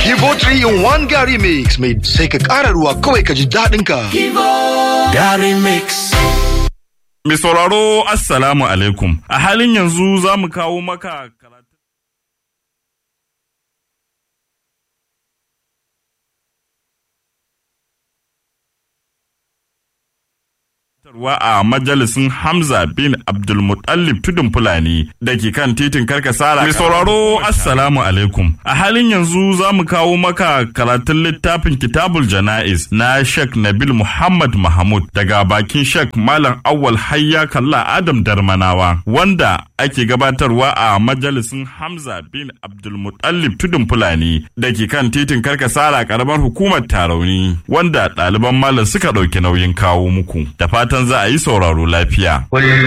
Kivo 3 in 1 Gary Mix mai sai ka ƙara ruwa kawai ka ji daɗin ka. Gary Mix. Mai sauraro Assalamu alaikum. A halin yanzu za mu kawo maka karatu. a majalisin Hamza bin Abdulmutallib tudun Fulani da ke kan titin Karkasara. Mai sauraro Assalamu alaikum. A halin yanzu za mu kawo maka karatun littafin Kitabul Jana'iz na Sheikh Nabil Muhammad Mahmud daga bakin Sheikh Malam Awwal Hayya Kalla Adam Darmanawa wanda ake gabatarwa a majalisin Hamza bin Abdulmutallib tudun Fulani da ke kan titin Karkasara karamar hukumar Tarauni wanda ɗaliban malam suka ɗauki nauyin kawo muku. Da fatan za a yi sauraro lafiya.